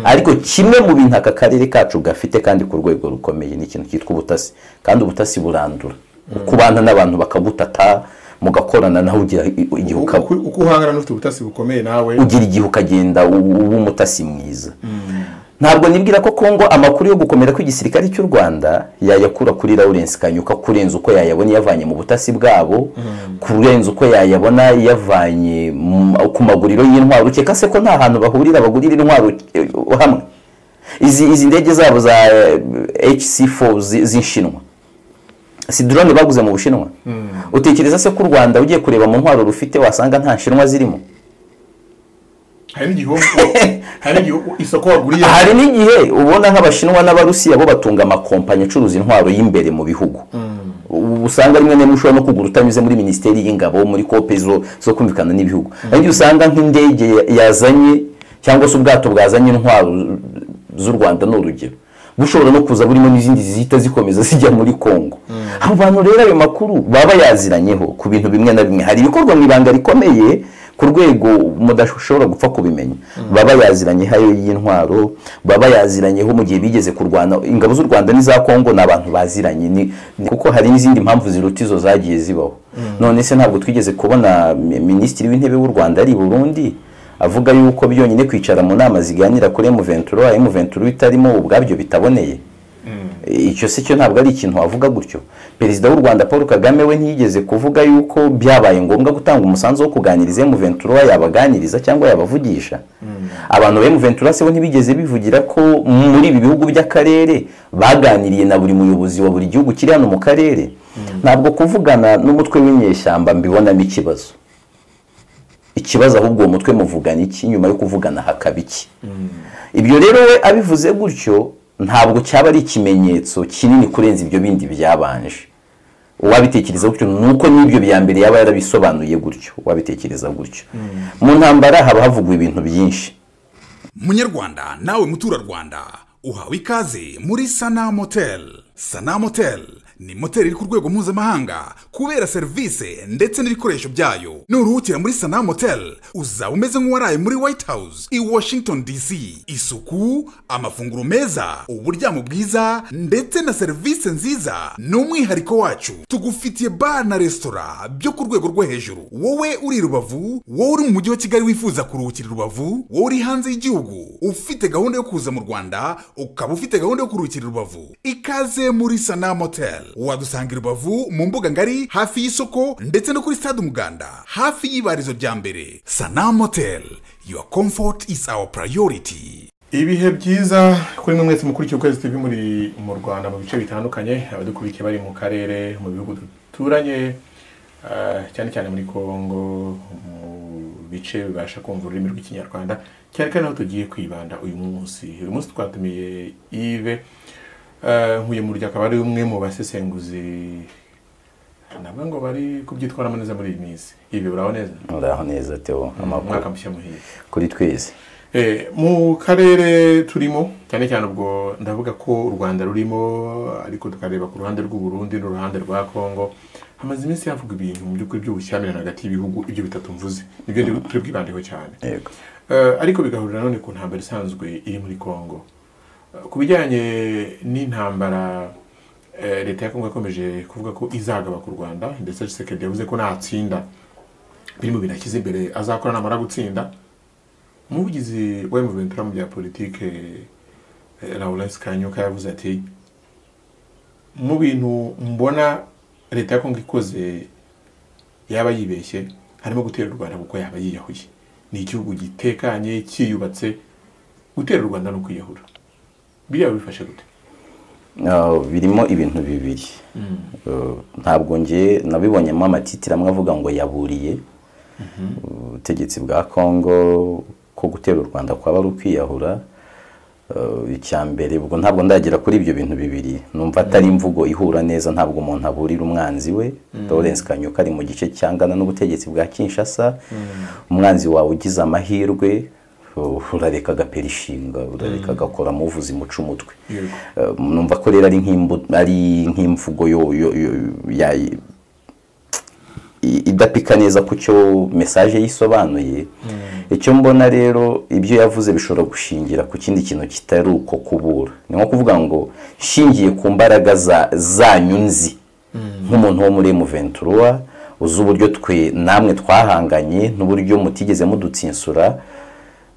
ariko kimwe mu bintu aka karere kacu gafite kandi ku rwego rukomeye ni ikintu cyitwa ubutasi kandi ubutasi burandura kubana n'abantu bakabutata mugakorana nawe ugira igihe ukaba uko uhangana n'ufite ubutasi bukomeye nawe ugira igihe ukagenda uba umutasi mwiza ntabwo nibwira ko kongo amakuru yo gukomera kw'igisirikare cy'u rwanda yayakura kuri lawurence kanyuka kurenza uko yayabona iyavanye mu butasi bwabo kurenza uko yayabona iyavanye mu- ku maguriro y'intwaro ukeka se ko nta hantu bahurira bagurira intwaro eh, hamwe izi izi ndege zabo za hc4 z'inshinwa si drone baguze mu bushinwa utekereza se ko u rwanda ugiye kureba mu ntwaro rufite wasanga nta nshinwa zirimo hari n'igihugu hari n'igihugu isoko waguriye hari n'igihe ubona nk'abashinwa n'abarusiya bo batunga amakompanyi acuruza intwaro y'imbereye mu bihugu ubu usanga rimwe na rimwe ushobora no kugura utanyuze muri minisiteri y'ingabo muri kope zo zo kumvikana n'ibihugu hari igihe usanga nk'indege ya- yazanye cyangwa se ubwato bwazanye intwaro z'u rwanda ni urugero bushobora no kuza burimo n'izindi zihita zikomeza zijya muri kongo abo bantu rero ayo makuru baba bayaziranyeho ku bintu bimwe na bimwe hari ibikorwa mu ibanga rikomeye ku rwego mudashobora gupfa kubimenya baba yaziranyeho ayo y'intwaro baba yaziranyeho mu gihe bigeze kurwana ingabo z'u rwanda n'iza kongo ni abantu baziranye ni- ni- kuko hari n'izindi mpamvu ziruta izo zagiye zibaho none se ntabwo twigeze kubona mi- minisitiri w'intebe w'u rwanda ari i burundi avuga yuko byonyine kwicara mu nama ziganira kuri emuventuro emuventuro itarimo ubwabyo bitaboneye icyo se cyo ntabwo ari ikintu wavuga gutyo perezida w'u rwanda paul kagame we ntiyigeze kuvuga yuko byabaye ngombwa gutanga umusanzu wo kuganiriza emuventura yabaganiriza cyangwa yabavugisha abantu ba emuventura se bo ntibigeze bivugira ko muri ibi bihugu by'akarere baganiriye na buri muyobozi wa buri gihugu kiri hano mu karere ntabwo kuvugana n'umutwe w'inyeshyamba mbibonamo ikibazo ikibazo ahubwo uwo mutwe muvugana iki nyuma yo kuvugana hakaba iki ibyo rero we abivuze gutyo ntabwo cyaba ari ikimenyetso kinini kurenza ibyo bindi byabanje uwabitekereza gutyo ni uko n'ibyo bya mbere yaba yarabisobanuye gutyo uwabitekereza gutyo mu ntambara haba havugwa ibintu byinshi munyarwanda nawe muturarwanda uhawe ikaze muri sana moteri sana moteri ni moteri iri ku rwego mpuzamahanga kubera serivisi ndetse n'ibikoresho byayo nuruhukira muri sana moteri uzaba umeze nk'uwaraye muri white house i washington dc isuku amafunguro meza uburyamo bwiza ndetse na serivisi nziza ni umwihariko wacu tugufitiye bar na resitora byo ku rwego rwo hejuru wowe uri i rubavu wowe uri mu mujyi wa kigali wifuza kuruhukira i rubavu wowe uri hanze y'igihugu ufite gahunda yo kuza mu rwanda ukaba ufite gahunda yo kuruhukira i rubavu ikaze muri sana moteri wadusanga i rubavu mu mbuga ngari hafi y'isoko ndetse no kuri stade umuganda hafi y'ibarizo rya mbere sana moteri your comfort is our priority ibihe byiza kuri mwe mwese mukurikiye ukwezi tv muri mu rwanda mu bice bitandukanye abadukurikiye bari mu karere mu bihugu duturanye ah, cyane cyane muri congo mu bice bibasha kumva ururimi rw'ikinyarwanda cyane kandi aho tugiye kwibanda uyu munsi uyu munsi twatumiye ive Ah, nkuye mu akaba ari umwe mu basesenguzi navuga ngo bari kubyitwaramo neza muri iyi minsi ive uraho neza muraho neza teo amakuru umwaka mushya muhiye kuri twese Eh, mu karere turimo cyane cyane ubwo ndavuga ko u rwanda rurimo ariko tukareba ku ruhande rw'u Burundi n'uruhande rwa congo hamaze iminsi havugwa ibintu mu by'ukuri by'ubushyamirane hagati y'ibihugu ibyo bitatu mvuze nibyo ndi- turi bwibandeho cyane yego Eh, ariko bigahurira none ku ntambara isanzwe iri muri congo Eh, ku bijyanye n'intambara eh, leta ya congo yakomeje kuvuga ko izagaba ku rwanda ndetse Tshisekedi yavuze ko natsinda biri mu bintu ashyize imbere azakora namara gutsinda umuvugizi wa emuventura mu bya politike eh, lawrence kanyuka yavuze ati mu bintu mbona leta ya kongo ikoze yaba yibeshye harimo gutera u rwanda kuko yaba yiyahuye ni igihugu gitekanye cyiyubatse gutera u rwanda ni ukwiyahura biriya bifashe gute Ah, birimo ibintu bibiri Eh, ntabwo ngiye nabibonyemo amatitiro amwe avuga ngo yaburiye ubutegetsi bwa congo ko gutera u rwanda kwaba ari ukwiyahura Eh, icya mbere ubwo ntabwo ndagera kuri ibyo bintu bibiri numva atari imvugo ihura neza ntabwo umuntu aburira umwanzi we lawrence kanyuka ari mu gice cyangana n'ubutegetsi bwa kinshasa umwanzi wawe ugize amahirwe uh, urareka agapera ishinga urareka agakora muvuzi muca umutwe Yego. Eh, numva ko rero ari nk'imbu- ari nk'imvugo yo- yo- yo- ya- i- idapika neza ku cyo mesaje yisobanuye icyo mbona rero ibyo yavuze bishobora gushingira ku kindi kintu kitari uko kubura ni nko kuvuga ngo shingiye ku mbaraga za- zanyu nzi nk'umuntu wo muri emuventura uzi uburyo twe namwe twahanganye n'uburyo mutigeze mudutsinsura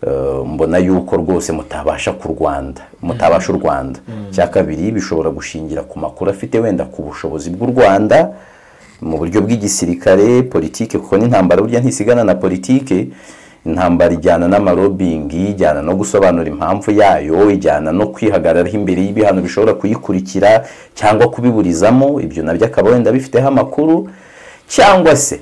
eh, mbona yuko rwose mutabasha ku rwanda mutabasha u rwanda cya kabiri bishobora gushingira ku makuru afite wenda ku bushobozi bw'u rwanda mu buryo bw'igisirikare politike kuko n'intambara burya ntisigana na politike intambara ijyana n'amarobingi ijyana no gusobanura impamvu yayo ijyana no kwihagararaho imbere y'ibihano bishobora kuyikurikira cyangwa kubiburizamo ibyo nabyo akaba wenda bifiteho amakuru cyangwa se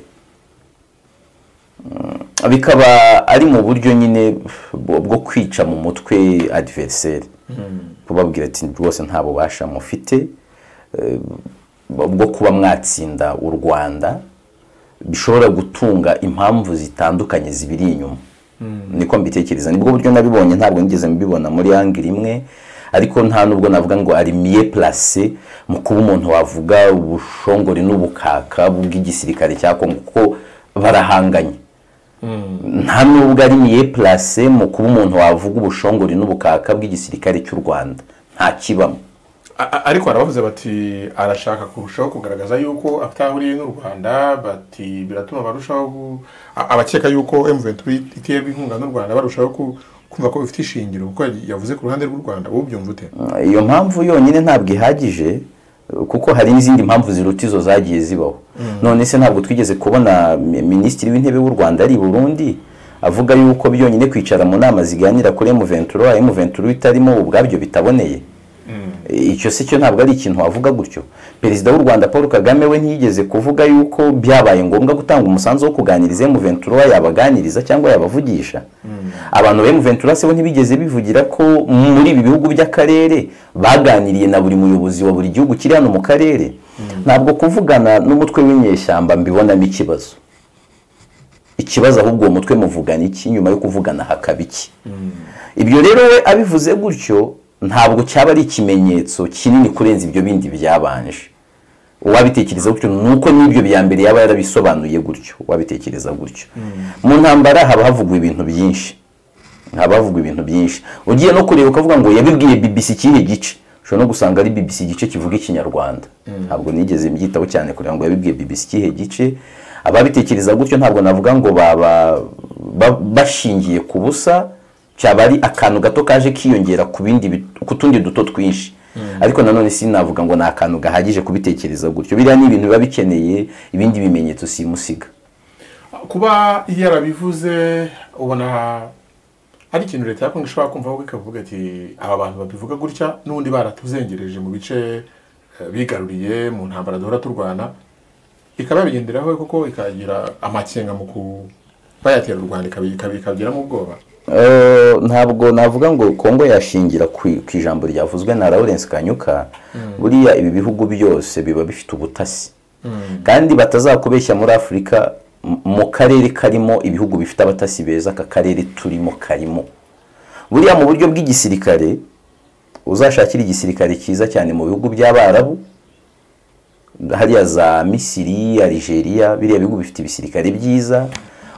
mm, bikaba ari mu buryo nyine bwo bwo kwica mu mutwe adiveriseri kubabwira ati rwose nta bubasha mufite bwo kuba mwatsinda u rwanda bishobora gutunga impamvu zitandukanye zibiri inyuma niko mbitekereza nibwo buryo nabibonye ntabwo nigeze mbibona muri angire imwe ariko nta nubwo navuga ngo ari miye plase mu kuba umuntu wavuga ubushongore n'ubukaka bw'igisirikare cya kongo kuko barahanganye nta nubwo ari miye plase mu kuba umuntu wavuga ubushongore n'ubukaka bw'igisirikare cy'u rwanda nta kibamo A- a- ariko barabavuze bati arashaka kurushaho kugaragaza yuko afite aho ahuriye n'u rwanda bati biratuma barushaho gu- a- abakeka yuko M23 iterwa inkunga n'u rwanda barushaho ku- kumva ko bifite ishingiro kuko yavuze ku ruhande rw'u rwanda wowe ubyumva ute iyo mpamvu yonyine ntabwo ihagije kuko hari n'izindi mpamvu ziruta izo zagiye zibaho none se ntabwo twigeze kubona mi- minisitiri w'intebe w'u rwanda ari i burundi avuga yuko byonyine kwicara mu nama ziganira kuri emuventura emuventura itarimo ubwabyo bitaboneye icyo si cyo ntabwo ari ikintu wavuga gutyo perezida w'u rwanda paul kagame we ntiyigeze kuvuga yuko byabaye ngombwa gutanga umusanzu wo kuganiriza emuventura yabaganiriza cyangwa yabavugisha abantu ba emuventura se bo ntibigeze bivugira ko muri ibi bihugu by'akarere baganiriye na buri muyobozi wa buri gihugu kiri hano mu karere ntabwo kuvugana n'umutwe w'inyeshyamba mbibonamo ikibazo ikibazo ahubwo uwo mutwe muvugana iki nyuma yo kuvugana hakaba iki ibyo rero we abivuze gutyo ntabwo cyaba ari ikimenyetso kinini kurenza ibyo bindi byabanje uwabitekereza gutyo ni uko n'ibyo bya mbere yaba yarabisobanuye gutyo uwabitekereza gutyo mu ntambara haba havugwa ibintu byinshi haba havugwa ibintu byinshi ugiye no kureba ukavuga ngo yabibwiye bbc ikihe gice ushobora no gusanga ari bbc igice kivuga ikinyarwanda ntabwo nigeze mbyitaho cyane kureba ngo yabibwiye bbc ikihe gice ababitekereza gutyo ntabwo navuga ngo baba ba- bashingiye ku busa cyaba ari akantu gato kaje kiyongera ku bindi bit- ku tundi duto twinshi ariko nanone sinavuga ngo ni akantu gahagije kubitekereza gutyo biriya ni ibintu biba bikeneye ibindi bimenyetso simusiga kuba yarabivuze ubona ari ikintu leta ya kongo ishobora kumvaho ikavuga ati aba bantu babivuga gutya n'ubundi baratuzengereje mu bice eh, bigaruriye mu ntambara duhora turwana ikaba yabigenderaho kuko ikagira amakenga mu kubayatera u rwanda ikabi- ikabi- ikabigiramo ubwoba Eh, ntabwo navuga ngo kongo yashingira ku ku ijambo ryavuzwe na lawrence kanyuka buriya ibi bihugu byose biba bifite ubutasi kandi batazakubeshya muri afurika m- mu karere karimo ibihugu bifite abatasi beza aka karere turimo karimo buriya mu buryo bw'igisirikare uzashakira igisirikare cyiza cyane mu bihugu by'abarabu hariya za misiri algeria biriya bihugu bifite ibisirikare byiza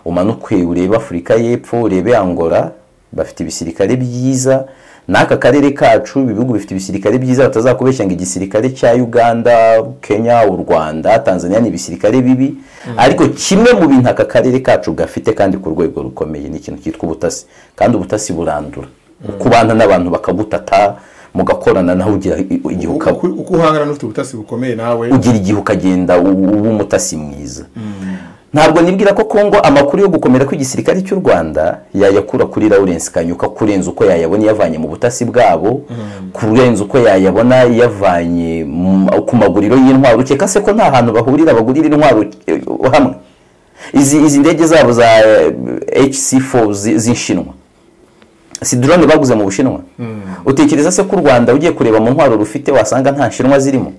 umanukwe urebe afurika y'epfo urebe angola bafite ibisirikare byiza n'aka karere kacu ibi bihugu bifite ibisirikare byiza batazakubeshya ngo igisirikare cya uganda kenya u rwanda tanzania ni ibisirikare bibi ariko kimwe mu bintu aka karere kacu gafite kandi ku rwego rukomeye ni ikintu cyitwa ubutasi kandi ubutasi burandura ukubana n'abantu bakagutata mugakorana nawe ugira igihe ukaba uko uko uhangana n'ufite ubutasi bukomeye nawe ugira igihe ukagenda u- uba umutasi mwiza ntabwo nibwira ko kongo amakuru yo gukomera kw'igisirikare cy'u rwanda yayakura kuri lawrence kanyuka kurenza uko yayabona iyavanye mu butasi bwabo kurenza uko yayabona iyavanye mu- ku maguriro y'intwaro ukeka se ko nta hantu bahurira bagurira intwaro eh, hamwe izi izi ndege zabo za hc4 z'inshinwa si drone baguze mu bushinwa utekereza se ko u rwanda ugiye kureba mu ntwaro rufite wasanga nta nshinwa zirimo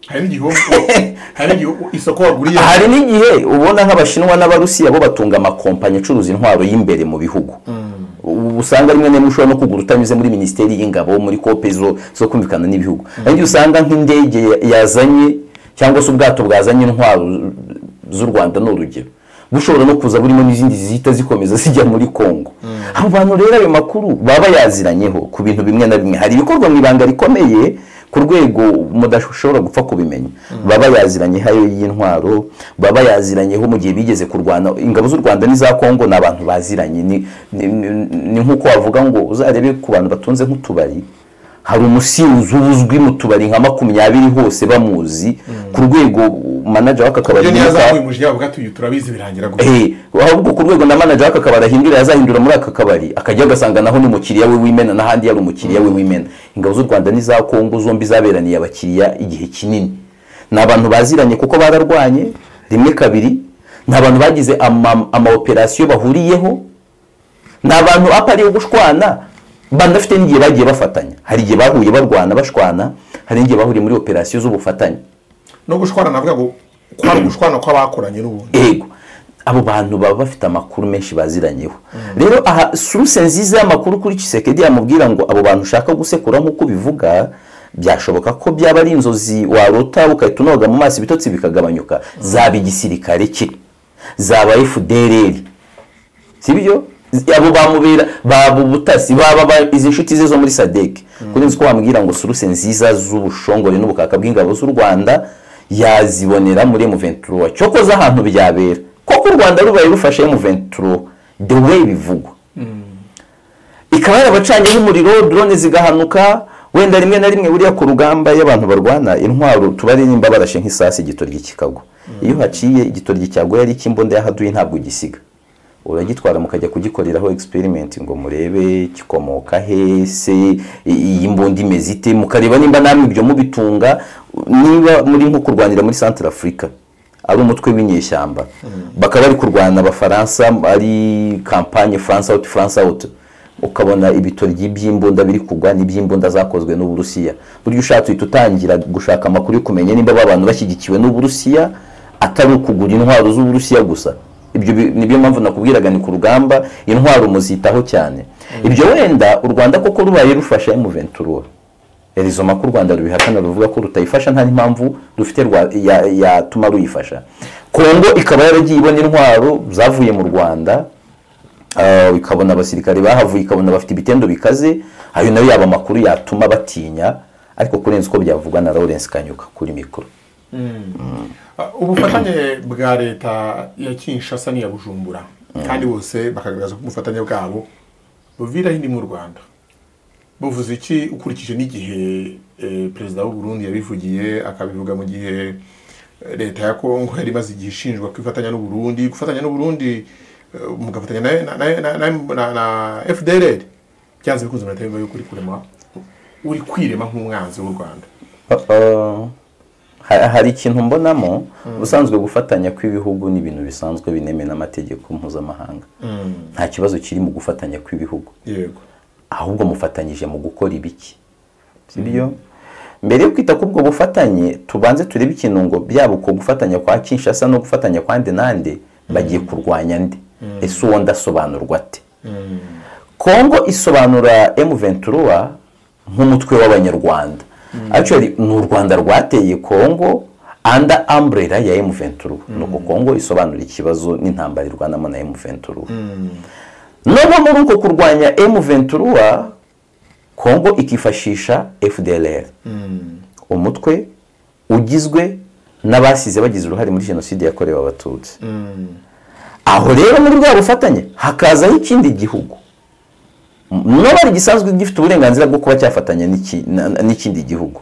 hari n'igihugu hari n'igihugu isoko waguriye hari n'igihe ubona nk'abashinwa n'abarusiya bo batunga amakompanyi acuruza intwaro y'imbere mu bihugu ubu usanga rimwe na rimwe ushobora no kugura utanyuze muri minisiteri y'ingabo muri kope zo zo kumvikana n'ibihugu kandi usanga nk'indege ya- yazanye cyangwa se ubwato bwazanye intwaro z'u rwanda ni urugero bushobora no kuza burimo n'izindi zihita zikomeza zijya muri kongo abo bantu rero ayo makuru baba bayaziranyeho ku bintu bimwe na bimwe hari ibikorwa mu ibanga rikomeye ku rwego mudashobora gupfa kubimenya baba yaziranyeho ayo y'intwaro baba yaziranyeho mu gihe bigeze kurwana ingabo z'u rwanda n'iza kongo ni abantu baziranye ni- ni- ni- ni nk'uko wavuga ngo uzarebe ku bantu batunze nk'utubari hari umusinzi uba uzwi mu tubari nka makumyabiri hose bamuzi ku rwego manager w'aka kabari iyo niyo yitwa- azamuye umujyi wabo bwatuye turabizi birangira gusa Eh, ahubwo ku rwego na manager w'aka kabari ahindura yazahindura muri aka kabari akajya agasanga naho ni umukiriya we w'imena n'ahandi yari umukiriya we w'imena ingabo z'u rwanda n'iza kongo zombi zaberaniye abakiriya igihe kinini ni abantu baziranye kuko bararwanye rimwe kabiri ni abantu bagize ama- amaoperasiyo bahuriyeho ni abantu apari yo gushwana banafite n'igihe bagiye bafatanya hari igihe bahuye barwana bashwana hari n'igihe bahuriye muri operasiyo z'ubufatanye no gushwana navuga ngo kwari ugushwana kw'abakoranye n'ubundi yego abo bantu baba bafite amakuru menshi baziranyeho rero aha suruse nziza y'amakuru kuri kisekedi yamubwira ngo abo bantu ushaka gusekura nk'uko bivuga byashoboka ko byaba ari inzozi warota ugahita unoga mu maso ibitotsi bikagabanyuka zaba igisirikare cye zaba fdrl sibyo abo bamubera baba ubutasi baba ba- izi nshuti ze zo muri sadek kuri nzi ko wambwira ngo suruse nziza z'ubushongore n'ubukaka bw'ingabo z'u rwanda yazibonera muri M23 cyokoze ahantu byabera koko u rwanda rubaye rufashe M23 the way bivugwa ikaba yarabacanyeho umuriro drone zigahanuka wenda rimwe na rimwe buriya ku rugamba iyo abantu barwana intwaro tubare nimba barashe nk'isasi igitoryi kikagwa iyo haciye igitoryi cyagwa yari icy'imbonda yahaduye ntabwo ugisiga uragitwara mukajya kugikoreraho experiment ngo murebe kikomoka hese iyi mbundi imeze ite mukareba nimba namwe ibyo mubitunga niba muri nko kurwanira muri centre africa ari umutwe w'inyeshyamba bakaba bari kurwana abafaransa ari kampanye france out france out ukabona ibitoryi by'imbunda biri kugwa n'iby'imbunda zakozwe n'uburusiya buryo ushatse uhita utangira gushaka amakuru yo kumenya nimba aba bantu bashyigikiwe n'uburusiya atari ukugura intwaro z'uburusiya gusa ibyo bi- nibyo mpamvu nakubwiraga ni ku rugamba intwaro muzitaho cyane ibyo wenda u rwanda koko rubaye rufasha M23 erizoma ko u rwanda rubihakana ruvuga ko rutayifasha nta n'impamvu rufite rwa- ya- yatuma ruyifasha kongo ikaba yaragiye ibona intwaro zavuye mu rwanda Ah, ikabona abasirikare bahavuye ikabona bafite ibitendo bikaze ayo nayo yaba amakuru yatuma batinya ariko kurenza uko byavugwa na lawrence kanyuka kuri mikoro Ah, ubufatanye bwa leta ya kinshasa n'iya bujumbura kandi bose bakagaragaza ko ubufatanye bwabo buviraho indi mu rwanda buvuze iki ukurikije n'igihe eh, perezida w'u Burundi yabivugiye akabivuga mu gihe eh, leta ya kongo yari imaze igihe ishinjwa kwifatanya n'u Burundi gufatanya n'u Burundi eh, mugafatanya na, na, na, na, na, na fdrl byanze bikunze murahita bimva yuko uri kurema uri kwirema nk'umwanzi w'u rwanda Uh, ha- hari ikintu mbonamo ubusanzwe gufatanya kw'ibihugu ni ibintu bisanzwe binemewe n'amategeko mpuzamahanga nta kibazo kiri mu gufatanya kw'ibihugu yego ahubwo mufatanyije mu gukora ibiki sibyo mbere yo kwita k'ubwo bufatanye tubanze turebe ikintu ngo byaba uko gufatanya kwa kinshasa no gufatanya kwa nde nande bagiye kurwanya nde ese uwo ndasobanurwa ate kongo isobanura M23 nk'umutwe w'abanyarwanda actually ni u rwanda rwateye kongo under umbrella ya M23 nuko kongo isobanura ikibazo n'intambara irwanamo na M23 noneho muri uko kurwanya M23 kongo ikifashisha fdlr umutwe ugizwe n'abasize bagize uruhare muri jenoside yakorewe abatutsi aho rero muri bwa bufatanye hakazaho ikindi gihugu n'abari gisanzwe gifite uburenganzira bwo kuba cyafatanya n'iki- na- na- n'ikindi gihugu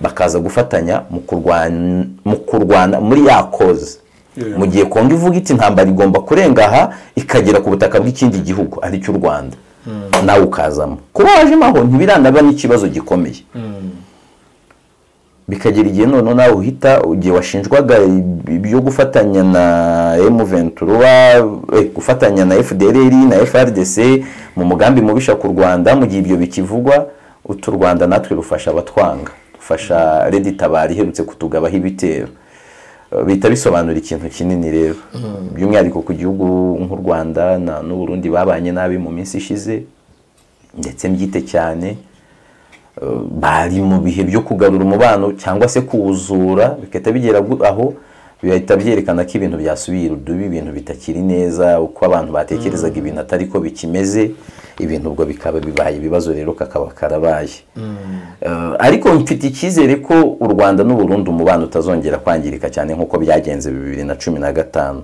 bakaza gufatanya mu kurwan- mu kurwana muri ya koze Yeah. mu gihe kongo ivuga iti intambara igomba kurenga aha ikagera ku butaka bw'ikindi gihugu ari cy'u rwanda nawe ukazamo kuba wajemo aho ntibiranaba n'ikibazo gikomeye bikagera igihe noneho nawe uhita igihe washinjwaga ibyo gufatanya na M23 eh, gufatanya na FDLR na FRDC mu mugambi mubisha ku Rwanda mu gihe ibyo bikivugwa utu Rwanda natwe rufasha abatwanga rufasha Redi Tabari iherutse kutugabaho ibitero Eh, bihita bisobanura ikintu kinini rero by'umwihariko ku gihugu nk'u Rwanda na n'u Burundi babanye nabi mu minsi ishize ndetse mbyite cyane bari mu bihe byo kugarura umubano cyangwa se kuwuzura bigahita bigera gu- aho bihita byerekana ko ibintu byasubiye urudubi ibintu bitakiri neza uko abantu batekerezaga ibintu atari ko bikimeze ibintu ubwo bikaba bibaye ibibazo rero kakaba karabaye Eh, ariko mfite icyizere ko u rwanda n'u Burundi umubano utazongera kwangirika cyane nk'uko byagenze bibiri na cumi na gatanu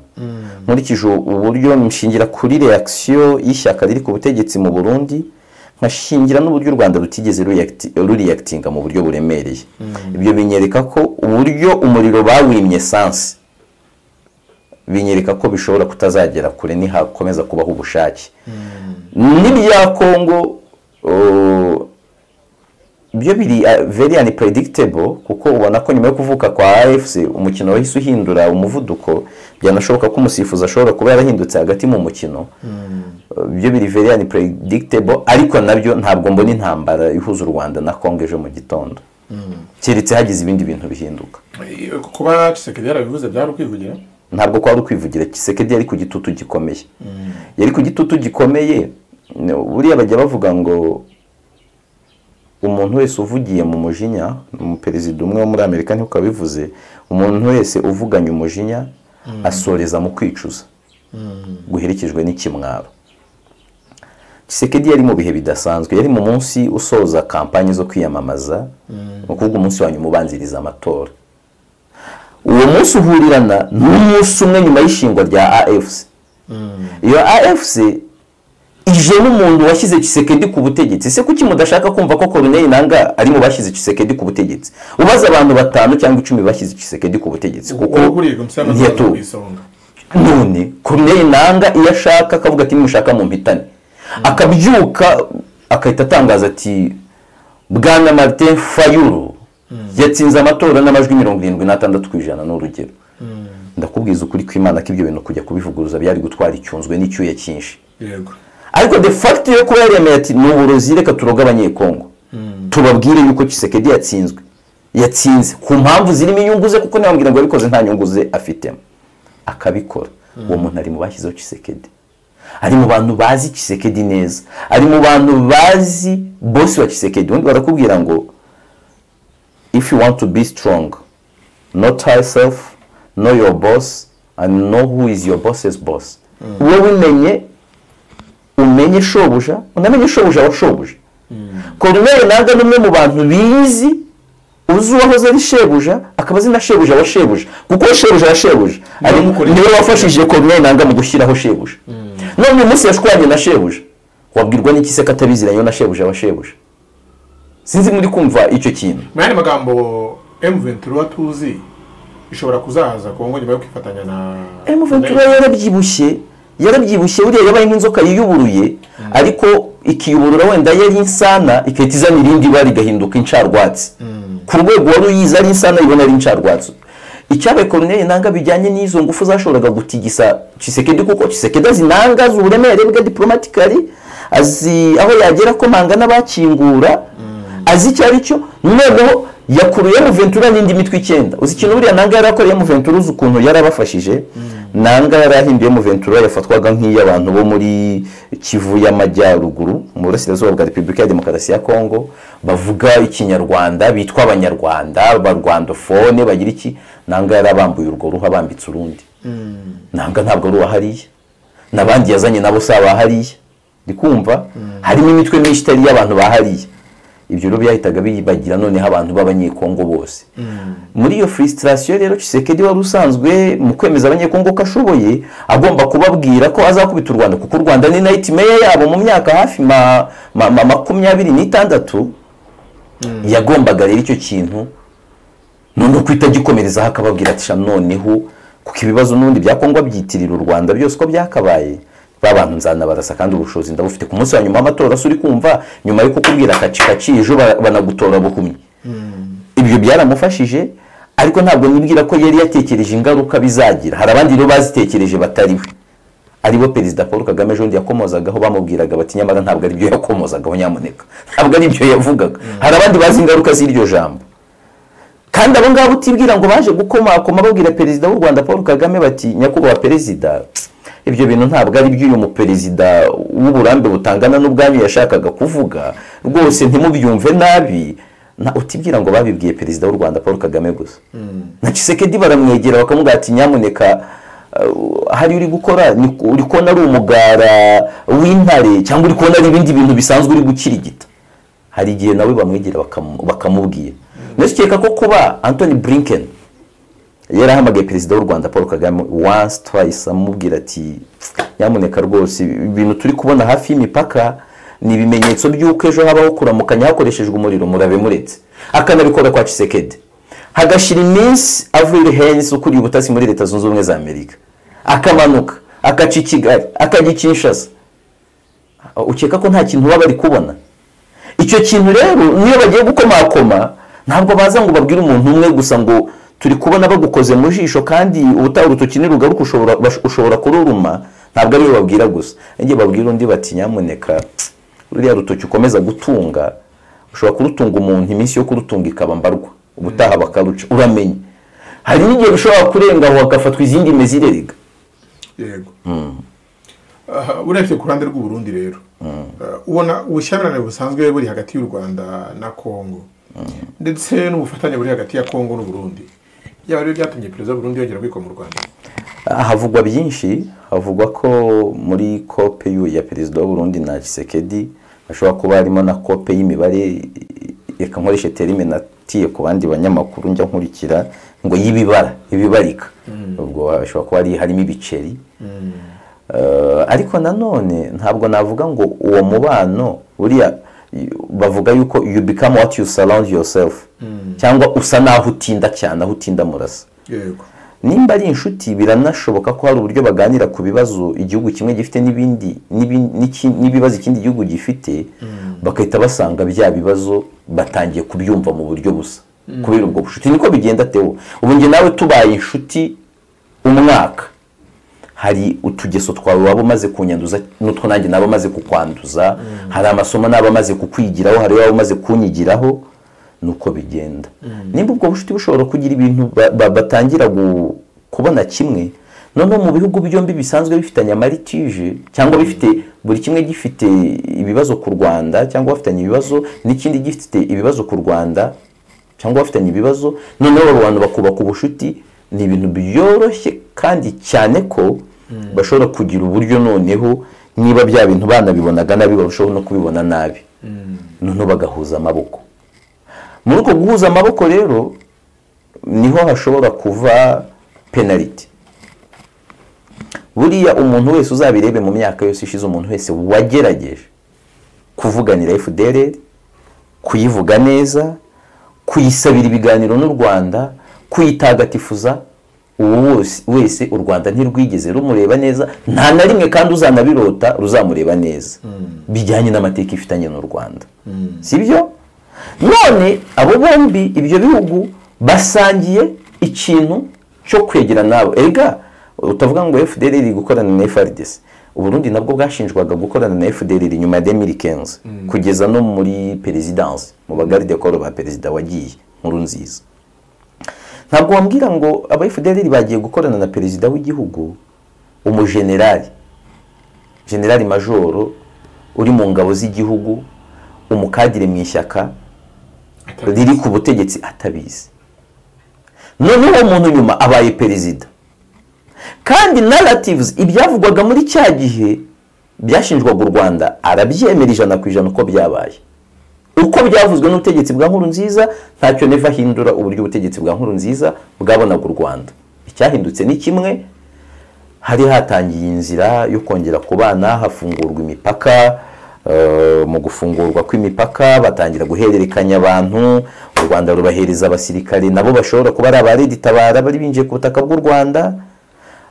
nkurikije uburyo nshingira kuri reakisiyo y'ishyaka riri ku butegetsi mu burundi nkashingira n'uburyo u rwanda rutigeze ruyakiti- ruriyakitinga mu buryo buremereye ibyo binyereka ko uburyo umuriro bawimye esanse binyereka ko bishobora kutazagera kure nihakomeza kubaho ubushake n'ibya kongo uh, byo biri uh, very unpredictable kuko ubona ko nyuma yo kuvuka kwa afc umukino wahise uhindura umuvuduko byanashoboka ko umusifuzi ashobora kuba yarahindutse hagati mu mukino Uh, byo biri very unpredictable ariko nabyo ntabwo mbona intambara ihuza u rwanda na kongo ejo mu gitondo keretse hagize ibindi bintu bihinduka Eh, kuba Tshisekedi yarabivuze byari ukwivugira ntabwo kwari ukwivugira kisekedi yari ku gitutu gikomeye yari ku gitutu gikomeye n- buriya bajya bavuga ngo umuntu wese uvugiye mu mujinya umuperezida umwe wo muri amerika niko yabivuze umuntu wese uvuganye umujinya asoreza mu kwicuza guherekejwe n'ikimwaro kisekedi yari mu bihe bidasanzwe yari mu munsi usoza kampani zo kwiyamamaza ni ukuvuga umunsi wa nyuma ubanziriza amatora uwo munsi uhurirana n'umunsi umwe nyuma y'ishingwa rya afc iyo afc ije n'umuntu washyize kisekedi ku butegetsi ese kuki mudashaka kumva ko koroneri nanga ari mu bashyize kisekedi ku butegetsi ubaze abantu batanu cyangwa icumi bashyize kisekedi ku butegetsi kuko uwo kuriye gusa ntiyato ku isonga none koroneri nanga iyo ashaka akavuga ati nimushaka mu mpitane akabyuka agahita atangaza ati bwana martin fayulu yatsinze amatora n'amajwi mirongo irindwi n'atandatu ku ijana n'urugero ndakubwiza ukuri kw'imana ko ibyo bintu kujya kubivuguruza byari gutwara icyunzwe n'icyuya cyinshi yego ariko de facto yo kuba yaremeye ati ni uburozi reka turoge abanyekongo tubabwire yuko kisekedi yatsinzwe yatsinze ku mpamvu zirimo inyungu ze kuko ntibambwira ngo yabikoze nta nyungu ze afitemo akabikora uwo muntu ari mu bashyizeho kisekedi ari mu bantu bazi kisekedi neza ari mu bantu bazi bosi wa kisekedi ubundi barakubwira ngo if you want to be strong know thyself know your boss and know who is your boss's boss wowe umenye umenye shobuja unamenye shobuja wa shobuja koruneri ntabwo ni umwe mu bantu bizi uzi uwahoze ari shebuja akaba azi na shebuja wa shebuja kuko shebuja wa shebuja ari- wamukoreye. niwe wafashije koruneri ntabwo mu gushyiraho shebuja none uyu munsi yashwanye na shebuja wabwirwa n'iki se ko atabiziranye na shebuja wa shebuja sinzi muri kumva icyo kintu mu yandi magambo M23 tuzi ishobora kuzahaza Kongo nyuma yo kwifatanya na emu ventura yarabyibushye yarabyibushye buriya yabaye nk'inzoka yiyuburuye ariko ikiyuburura wenda yari insana igahita izana irindi bara rigahinduka incarwatsi ku rwego wari uyizi ari insana ibona ari incarwatsi icyabaye koroneri nanga bijyanye n'izo ngufu zashoboraga gutigisa kisekedi kuko kisekedi azi nanga azi uburemere bwe diporomatikari azi aho yagera ko manga n'abakingura azi icyo ari cyo noneho yakuruye mu ventura n'indi mitwe icyenda uzi ikintu buriya nanga yari akoreye mu ventura uzi ukuntu yarabafashije nanga yari ahinduye mu ventura yafatwaga nk'iy'abantu bo muri kivu y'amajyaruguru mu burasirazuba bwa repubulika ya demokarasi ya kongo bavuga ikinyarwanda bitwa abanyarwanda ba rwandofone bagira iki nanga yari abambuye urwo ruhu abambitse urundi nanga ntabwo ari uwahariye n'abandi yazanye nabo si abahariya ndi kumva harimo imitwe myinshi itari iy'abantu bahariye ibyo rero byahitaga bibagira noneho abantu b'abanyekongo bose muri iyo frustration rero kisekedi wari usanzwe mu kwemeza abanyekongo ko ashoboye agomba kubabwira ko azakubita u rwanda kuko u rwanda ni night mayor yabo mu myaka hafi ma- ma- ma- makumyabiri n'itandatu yagombaga rero icyo kintu noneho ko itagikomerezaho akababwira ati sha noneho kuko ibibazo n'ubundi bya kongo byitirira u rwanda byose uko byakabaye ba bantu nzanabarasa kandi ubushobozi ndabufite ku munsi wa nyuma w'amatora se uri kumva nyuma yo kukubwira kaci kaci ejo ba- banagutora buhumyi ibyo byaramufashije ariko ntabwo nibwira ko yari yatekereje ingaruka bizagira hari abandi rero bazitekereje batariwe aribo perezida paul kagame ejo bundi yakomozagaho bamubwiraga bati nyamara ntabwo aribyo yakomozagaho nyamuneka ntabwo aribyo yavugaga hari abandi bazi ingaruka z'iryo jambo kandi abo ngabo utibwira ngo baje gukomakoma babwira perezida w'u rwanda paul kagame bati nyakubahwa perezida ibyo bintu ntabwo ari by'uyu muperezida w'uburambe butangana n'ubwanyu yashakaga kuvuga rwose ntimubyumve nabi na utibwira ngo babibwiye perezida w'u rwanda paul kagame gusa na cisekedi baramwegera bakamubwira ati nyamuneka uh, hari uri gukora ni- uri kubona ari umugara w'intare cyangwa uri kubona ari ibindi bintu bisanzwe uri gukirigita hari igihe nawe bamwegera bakamu- bakamubwira ndetse ukeka ko kuba anthony blinken yarahamagaye perezida w'u rwanda paul kagame once twice amubwira ati nyamuneka rwose ibintu turi kubona hafi y'imipaka ni ibimenyetso by'uko ejo habaho kuramukanya hakoreshejwe umuriro murabe muretse akanabikora kwa cisekedi hagashira iminsi avril hayes ukuriye ubutasi muri leta zunze ubumwe za amerika akamanuka akaca i kigali akajya i kinshasa ukeka ko nta kintu baba bari kubona icyo kintu rero niyo bagiye gukomakoma ntabwo baza ngo babwire umuntu umwe gusa ngo turi kubona bagukoze mu jisho kandi ubutaha urutoki nirugaruka ushobora bash- ushobora kururuma ntabwo ariyo babwira gusa njye babwira undi bati nyamuneka ruriya rutoki ukomeza gutunga ushobora kurutunga umuntu iminsi yo kurutunga ikaba mbarwa ubutaha bakaruca uramenye hari n'igihe bishobora kurenga aho hagafatwa izindi mezirerega yego Ah, urebye ku ruhande rw'uburundi rero Ah, ubona ubushyamirane busanzwe buri hagati y'u rwanda na kongo ndetse n'ubufatanye buri hagati ya kongo n'uburundi yaba rero byatumye perezida w'uburundi yongera kwikoma mu rwanda Ah, havugwa byinshi havugwa ko muri kope y'u- ya perezida w'uburundi na kisekedi hashobora kuba harimo na kope y'imibare reka nkoreshe terime natiye ku bandi banyamakuru njya nkurikira ngo y'ibibara ibibarika ubwo hashobora kuba hari- harimo ibiceri Eh, ariko nanone ntabwo navuga ngo uwo mubano buriya bavuga yuko you become what you surround yourself cyangwa usa naho utinda cyane aho utinda murasa yego nimba ari inshuti biranashoboka ko hari uburyo baganira ku bibazo igihugu kimwe gifite n'ibindi n'ibi- n'iki- n'ibibazo ikindi gihugu gifite bagahita basanga bya bibazo batangiye kubyumva mu buryo busa kubera ubwo bushuti niko bigenda tewo ubu njye nawe tubaye inshuti umwaka hari utugeso twawe waba umaze kunyanduza n'utwo nanjye naba amaze kukwanduza hari amasomo naba amaze kukwigiraho hari waba umaze kunyigiraho nuko bigenda nimba ubwo bushuti bushobora kugira ibintu ba- ba- batangira gu- kubona kimwe noneho mu bihugu byombi bisanzwe bifitanye amaritije cyangwa bifite buri kimwe gifite ibibazo ku rwanda cyangwa bafitanye ibibazo n'ikindi gifite ibibazo ku rwanda cyangwa bafitanye ibibazo noneho abo bantu bakubaka ubucuti ni ibintu byoroshye kandi cyane ko bashobora kugira uburyo noneho niba bya bintu banabibonaga nabi bashobora no kubibona nabi noneho bagahuza amaboko muri uko guhuza amaboko rero niho hashobora kuva penaliti buriya umuntu wese uzabirebe mu myaka yose ishize umuntu wese wagerageje kuvuganira fdr kuyivuga neza kuyisabira ibiganiro n'u rwanda kuyitagatifuza uwo wose- wese u rwanda ntirwigeze rumureba neza nta na rimwe kandi uzanabirota ruzamureba neza bijyanye n'amateka ifitanye n'u rwanda si byo none abo bombi ibyo bihugu basangiye ikintu cyo kwegerana nabo ega utavuga ngo fdr iri gukorana na frdc uburundi nabwo bwashinjwaga gukorana na fdr nyuma ya 2015 kugeza no muri perezidansi mu bagaride koro ba perezida wagiye nkuru nziza ntabwo wambwira ngo aba fdr bagiye gukorana na perezida w'igihugu umujenerali generali majoro uri mu ngabo z'igihugu umukadire mu ishyaka riri ku butegetsi atabizi noneho uwo muntu nyuma abaye perezida kandi naratives ibyavugwaga muri cya gihe byashinjwaga u rwanda arabyemera ijana ku ijana uko byabaye uko byavuzwe n'ubutegetsi bwa nkuru nziza ntacyo neva ahindura uburyo ubutegetsi bwa nkuru nziza bwabonaga u rwanda icyahindutse ni kimwe hari hatangiye inzira yo kongera kubana hafungurwa imipaka eh, mu gufungurwa kw'imipaka batangira guhererekanya abantu u rwanda rubahereza abasirikare nabo bashobora kuba ari abareditabara bari binjiye ku butaka bw'u rwanda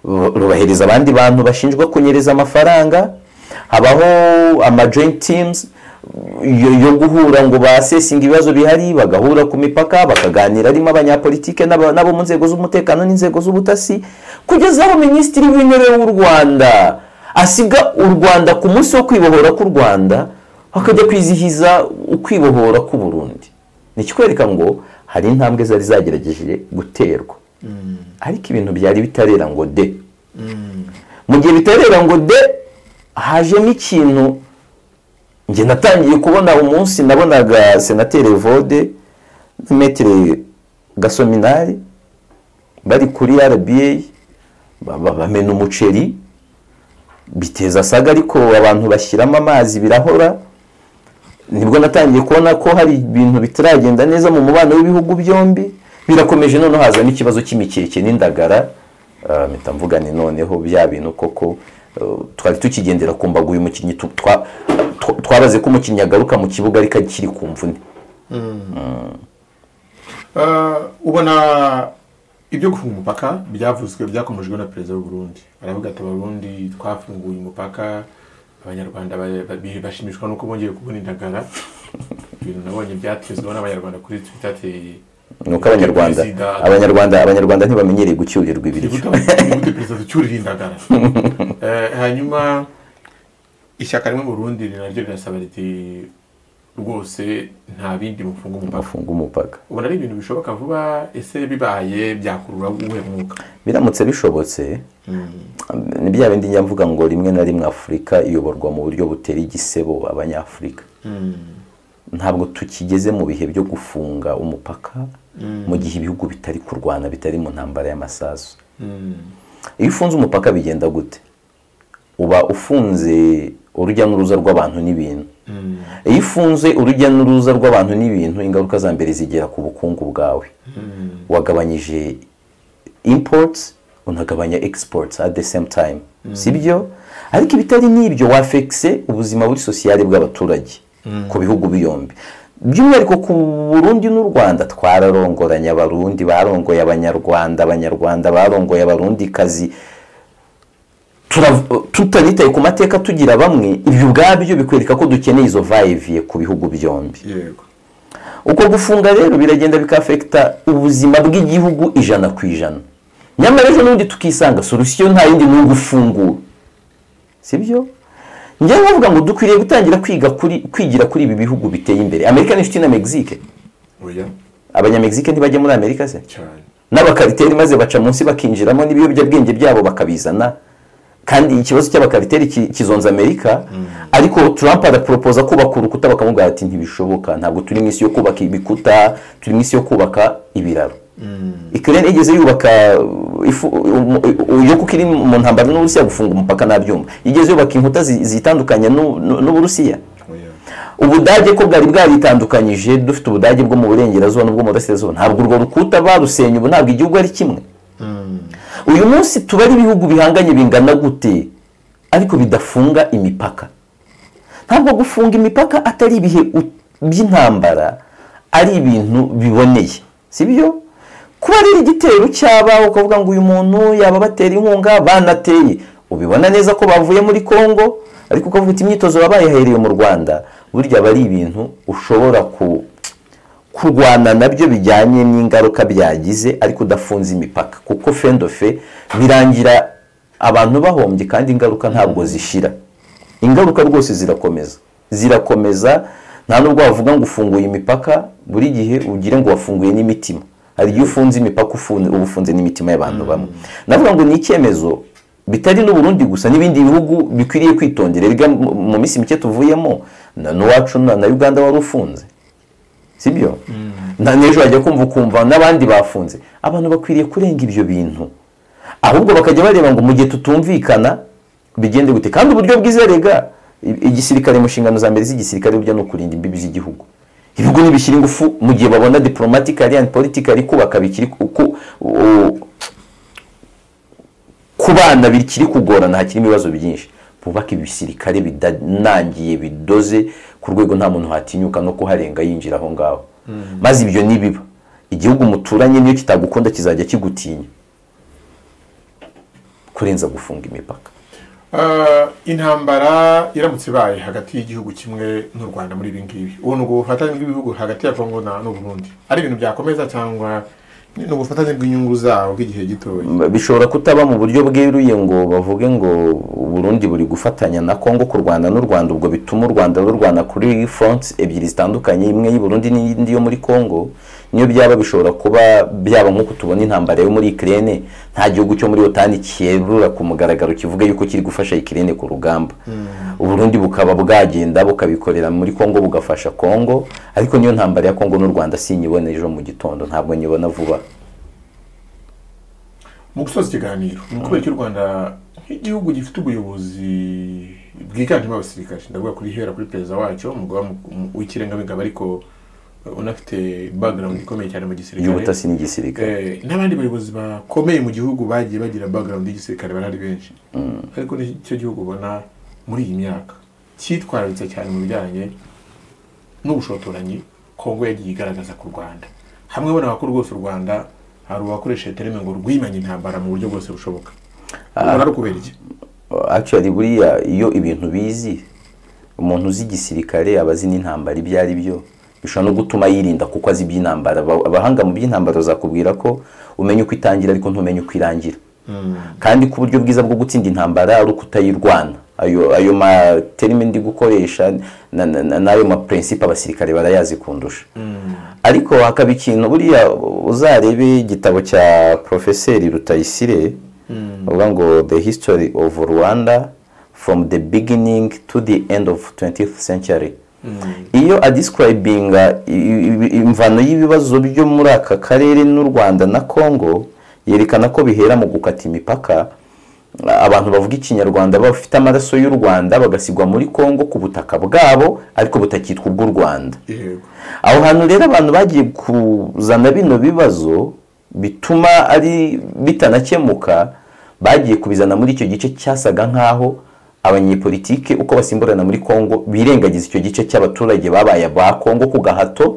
Ru- rubahereza abandi bantu bashinjwa kunyereza amafaranga habaho ama joint teams yo, yo guhura ngo basesinga ibibazo bihari bagahura ku mipaka bakaganira harimo abanyapolitike n'aba- n'abo mu nzego z'umutekano n'inzego z'ubutasi kugeza aho minisitiri w'intebe w'u rwanda asiga u rwanda ku munsi wo kwibohora k'u rwanda akajya kwizihiza ukwibohora k'u burundi ni ikikwereka ngo hari intambwe zari zagerageje guterwa ariko ibintu byari bitarera ngo de mu gihe bitarera ngo de hajemo ikintu njye natangiye kubona umunsi nabonaga senateri vode metire gasominari bari kuri rba ba- ba- bamena umuceri biteza asaga ariko abantu bashyiramo amazi birahora nibwo natangiye kubona ko hari ibintu bitaragenda neza mu mubano w'ibihugu byombi birakomeje noneho haza n'ikibazo cy'imikeke n'indagara Ah, mpita mvuga ni noneho bya bintu koko eh, twari tukigendera ku mbago uyu mukinnyi tu- twa- tw- twabaze ko umukinnyi agaruka mu kibuga ariko akiri ku mvune Eh, ubona ibyo gufunga umupaka byavuzwe byakomejwe na perezida w'u Burundi aravuga ati abarundi twafunguye umupaka abanyarwanda ba- ba- bashimishwa n'uko bongeye kubona indagara ibintu nabonye byatezweho n'abanyarwanda kuri twitter ati ni uko abanyarwanda Perezida- abanyarwanda abanyarwanda ntibamenyereye gucyurirwa ibiryo nigute perezida ducyurira indagara Eh, hanyuma ishyaka rimwe mu rundi naryo rirasaba riti rwose nta bindi mufunga umupaka bafunga umupaka ubona ari ibintu bishoboka vuba ese bibaye byakurura uwuhe mwuka biramutse bishobotse ni bya bindi njya mvuga ngo rimwe na rimwe afurika iyoborwa mu buryo butera igisebo abanyafurika ntabwo tukigeze mu bihe byo gufunga umupaka mu gihe ibihugu bitari kurwana bitari mu ntambara y'amasasu iyo ufunze umupaka bigenda gute uba ufunze urujya n'uruza rw'abantu n'ibintu iyo ufunze urujya n'uruza rw'abantu n'ibintu ingaruka za mbere zigera ku bukungu bwawe wagabanyije imports unagabanya exports at the same time sibyo ariko ibitari n'ibyo wafekise ubuzima buri sosiyale bw'abaturage ku bihugu byombi by'umwihariko ku burundi n'u rwanda twararongoranye abarundi barongoye abanyarwanda abanyarwanda barongoye abarundikazi turav- tutanitaye ku mateka tugira bamwe ibyo ubwabyo bikwereka ko dukeneye izo vayiviye ku bihugu byombi yego uko gufunga rero biragenda bikafekita ubuzima bw'igihugu ijana ku ijana nyamara ejo n'ubundi tukisanga solusiyo nta yindi ni ugufungura si byo njyewe nkavuga ngo dukwiriye gutangira kwiga kuri kwigira kuri ibi bihugu biteye imbere amerika n'inshuti na mexique oya abanyamegizike ntibajya muri amerika se cyane n'abakariteri maze baca munsi bakinjiramo n'ibiyobyabwenge byabo bakabizana kandi ikibazo cy'abakariteri ki- kizonza amerika ariko trump araporopoza kubaka urukuta bakamubwira ati ntibishoboka ntabwo turi mu isi yo kubaka ibikuta turi mu isi yo kubaka ibiraro ikirere igeze yubaka uh, ifu- um- um- yo kuko iri mu ntambara n'uburusiya gufunga umupaka ntabyumva igeze yubaka inkuta zi- zitandukanye n'u- n'u- n'uburusiya oya ubudage ko bwari bwaritandukanyije dufite ubudage bwo mu burengerazuba n'ubwo mu burasirazuba ntabwo urwo rukuta barusenye ubu ntabwo igihugu ari kimwe uyu munsi tuba ari ibihugu bihanganye bingana gute ariko bidafunga imipaka ntabwo gufunga imipaka atari ibihe u- by'intambara ari ibintu biboneye si byo kuba rero igitero cyaba ukavuga ngo uyu muntu yaba abatera inkunga banateye ubibona neza ko bavuye muri kongo ariko ukavuga uti imyitozo wabaye yahereye mu rwanda burya aba ari ibintu ushobora ku kurwana nabyo bijyanye n'ingaruka byagize ariko udafunze imipaka kuko fendofe birangira abantu bahombye kandi ingaruka ntabwo zishira ingaruka rwose zirakomeza zirakomeza nta nubwo wavuga ngo ufunguye imipaka buri gihe ugire ngo wafunguye n'imitima hari igihe ufunze imipaka ufunze uba ufunze n'imitima y'abantu bamwe navuga ngo ni icyemezo bitari n'uburundi gusa n'ibindi bihugu bikwiriye kwitondera biga mu- mu minsi mike tuvuyemo na n'uwacu na na uganda wari ufunze sibyo na n'ejo wajya kumva ukumva n'abandi bafunze abantu bakwiriye kurenga ibyo bintu ahubwo bakajya bareba ngo mu gihe tutumvikana bigende gute kandi uburyo bwizerega igisirikare mu nshingano za mbere z'igisirikare burya ni ukurinda imbibi z'igihugu ibihugu nibishyira ingufu mu gihe babona diporomatikari andi politikari kubaka bikiri ku- ku- u- ku bana bikiri kugorana hakirimo ibibazo byinshi bubaka ibisirikare bidanangiye bidoze ku rwego nta muntu hatinyuka no kuharenga yinjira aho ngaho maze ibyo nibiba igihugu muturanye niyo kitagukunda kizajya kigutinya kurenza gufunga imipaka Eh, intambara iramutse ibaye hagati y'igihugu kimwe n'u rwanda muri ibi ngibi ubu ni ubufatanye bw'ibihugu hagati ya kongo na n'u Burundi ari ibintu byakomeza cyangwa ni ni ubufatanye bw'inyungu zabo bw'igihe gitoya bishobora kutaba mu buryo bweruye ngo bavuge ngo uburundi buri gufatanya na kongo kurwana n'u rwanda ubwo bituma u rwanda rurwana kuri fronts ebyiri zitandukanye imwe y'uburundi n'indi yo muri kongo niyo byaba bishobora kuba byaba nk'uko tubona intambara yo muri ikirere nta gihugu cyo muri otani cyerura ku mugaragaro kivuga yuko kiri gufasha ikirere ku rugamba uburundi bukaba bwagenda bukabikorera muri kongo bugafasha kongo ariko niyo ntambara ya kongo n'u rwanda sinyibona ejo mu gitondo ntabwo nyibona vuba mu gusoza ikiganiro ni ukubera cy'u rwanda nk'igihugu gifite ubuyobozi bwiganjemo abasirikare ndavuga kuri hera kuri perezida wacyo umugabo w'ikirengabigabo ariko unafite bagarawundi ikomeye cyane mu gisirikare y'ubutasi n'igisirikare Eh, n'abandi bayobozi bakomeye mu gihugu bagiye bagira bagarawundi y'igisirikare barahari benshi ariko nicyo gihugu ubona muri iyi myaka cyitwararitse cyane mu bijyanye n'ubushotoranyi kongo yagiye igaragaza ku rwanda hamwe banabakora rwose u rwanda hari uwakoresha tereme ngo rwimanye intambara mu buryo bwose bushoboka ubona ari ukubera iki actually buriya iyo ibintu bizi umuntu uzi igisirikare aba azi n'intambara ibyo ari byo bishobora no gutuma yirinda kuko azi iby'intambara Aba- abahanga mu by'intambara bazakubwira ko umenya uko itangira ariko ntumenye uko irangira kandi ko uburyo bwiza bwo gutsinda intambara ari uko utayirwana ayo ayo materime ndi gukoresha na- na- na- n'ayo mapurensipe abasirikare barayazi kundusha ariko hakaba ikintu buriya uzarebe igitabo cya porofeseri rutayisire bavuga ngo the history of rwanda from the beginning to the end of 20th century iyo adiscribinga i- i- i- imvano y'ibibazo byo muri aka karere n'u rwanda na congo yerekana ko bihera mu gukata imipaka abantu bavuga ikinyarwanda bafite amaraso y'u rwanda bagasigwa muri congo ku butaka bwabo ariko butakitwa ubw'u rwanda yego aho hantu rero abantu bagiye kuzana bino bibazo bituma ari bitanakemuka bagiye kubizana muri icyo gice cyasaga nk'aho abanyepolitike uko basimburana muri congo birengagiza icyo gice cy'abaturage babaye ba congo ku gahato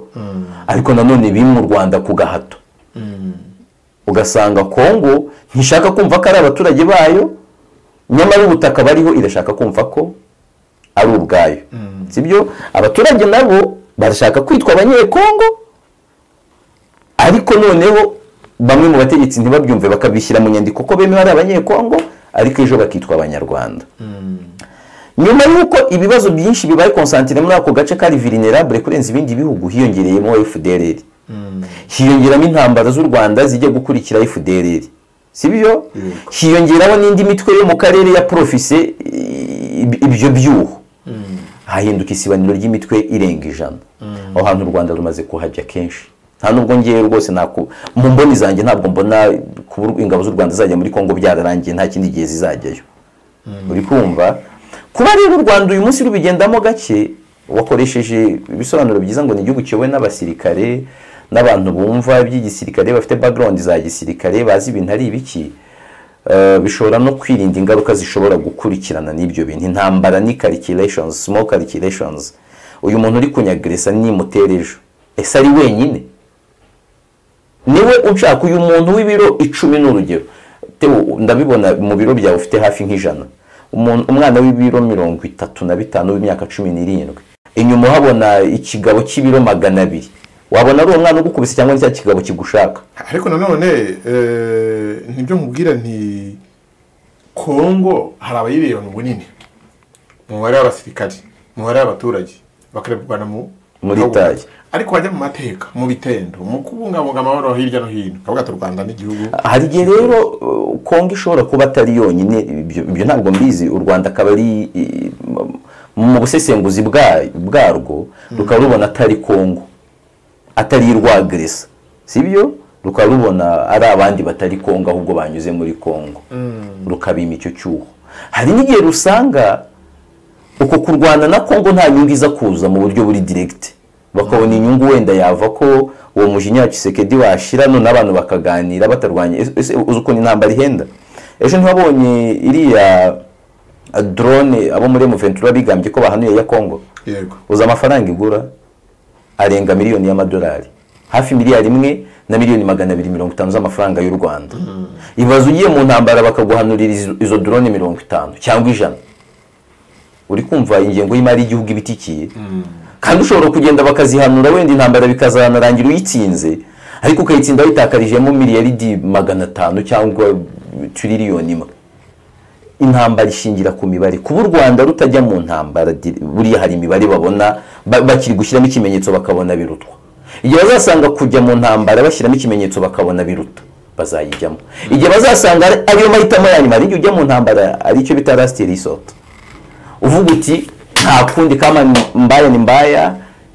ariko nanone bimwe u rwanda ku gahato ugasanga congo ntishaka kumva ko ari abaturage bayo nyamara ubutaka bariho irashaka kumva ko ari ubwayo sibyo abaturage nabo barashaka kwitwa abanyekongo ariko noneho bamwe mu bategetsi ntibabyumve bakabishyira mu nyandiko ko bemewe ari abanyekongo ariko ejo bakitwa abanyarwanda nyuma y'uko ibibazo byinshi bibaye konsantire muri ako gace kari virinirabure kurenza ibindi bihugu hiyongereyemo fdrr hiyongeramo intambara z'u rwanda zijya gukurikira fdrr si byo hiyongeraho n'indi mitwe yo mu karere ya porofise i- ibyo byuho hahinduka isibaniro ry'imitwe irenga ijana aho hantu u rwanda rumaze kuhajya kenshi nta nubwo ngewe rwose naku mu mboni zanjye ntabwo mbona kuba ingabo z'u rwanda zajya muri kongo byararangiye nta kindi gihe zizajyayo uri kumva kuba rero u rwanda uyu munsi rubigendamo gake wakoresheje ibisobanuro byiza ngo ni igihugu kiyobowe n'abasirikare n'abantu bumva iby'igisirikare bafite background za gisirikare bazi ibintu ari ibiki Eh, bishobora no kwirinda ingaruka zishobora gukurikirana n'ibyo bintu intambara ni calculations small calculations uyu muntu uri kunyagresa nimutera ejo ese ari wenyine niwe unshaka uyu muntu w'ibiro icumi ni urugero Teo, ndabibona mu biro byawe ufite hafi nk'ijana Umuntu- umwana w'ibiro mirongo itatu na bitanu w'imyaka cumi n'irindwi inyuma uhabona ikigabo cy'ibiro magana abiri wabona ari umwana ugukubise cyangwa ni cya kigabo kigushaka ariko nanone eh, nibyo nkubwira nti kongo hari abayireba mu bunini mu mubare w'abasirikari mu mubare w'abaturage bakarwana mu Muri taye. ariko wajya mu mateka mu bitendo mu kubungabunga amahoro hirya no hino kavuga ati u rwanda n'igihugu hari igihe rero uh, kongo ishobora kuba atari yonyine ibyo ibyo ntabwo mbizi u rwanda akaba ari i- m- mu busesenguzi bwa- bwarwo rukaba rubona atari kongo atari irwageresa sibyo rukaba rubona ari abandi batari kongo ahubwo banyuze muri kongo rukabima icyo cyuho hari n'igihe rusanga uko kurwana na kongo nta nyungu iza kuza mu buryo buri diregite bakabona inyungu wenda yava ko uwo mujinya wa kisekedi washira none abantu bakaganira batarwanya Ese- ese uzi ukuntu intambara ihenda ejo ntibabonye iriya eh, drone abo muri M23 bigambye ko bahanuye ya kongo yego uzi amafaranga igura arenga miliyoni y'amadolari hafi miliyari imwe na miliyoni magana abiri mirongo itanu z'amafaranga y'u rwanda ibaza ugiye mu ntambara bakaguhanurira izo- izo drone mirongo itanu cyangwa ijana uri kumva ingengo y'imari y'igihugu iba itikiye kandi ushobora kugenda bakazihanura wenda intambara bikazanarangira uyitsinze ariko ukayitsinda witakarijemo miliyaridi magana atanu cyangwa tiririyoni imwe intambara ishingira ku mibare kuba u rwanda rutajya mu ntambara di- buriya hari imibare babona ba- bakiri gushyiramo ikimenyetso bakabona birutwa igihe bazasanga kujya mu ntambara bashyiramo ikimenyetso bakabona biruta bazayijyamo igihe bazasanga ari- ariyo mahitamo ya nyuma hari igihe ujya mu ntambara aricyo bita lasiti risota uvuga uti nta kundi kama ni- mbaya ni mbaya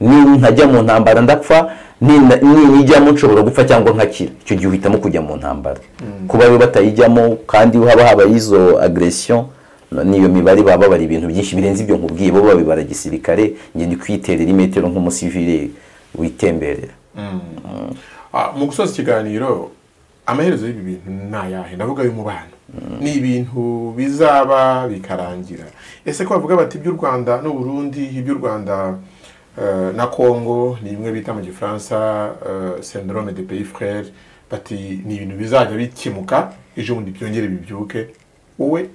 ni ntajya mu ntambara ndapfa ni- ni- nijyamo nshobora gupfa cyangwa nkakira icyo gihe uhitamo kujya mu ntambara kuba we batayijyamo kandi haba habaye izo agresiyo n'iyo mibare baba babara ibintu byinshi birenze ibyo nkubwiye bo babibara gisirikare njye ndi kwiterera imetero nk'umusivire witemberera Ah, mu gusoza ikiganiro amaherezo y'ibi bintu ni ayahe ndavuga y'umubano ni ibintu bizaba bikarangira ese ko bavuga bati iby'u rwanda n'u burundi iby'u rwanda eh, na congo ni bimwe bita mu gifaransa eh, syndrome de pays frere bati ni ibintu bizajya bikemuka ejo bundi byongere bibyuke wowe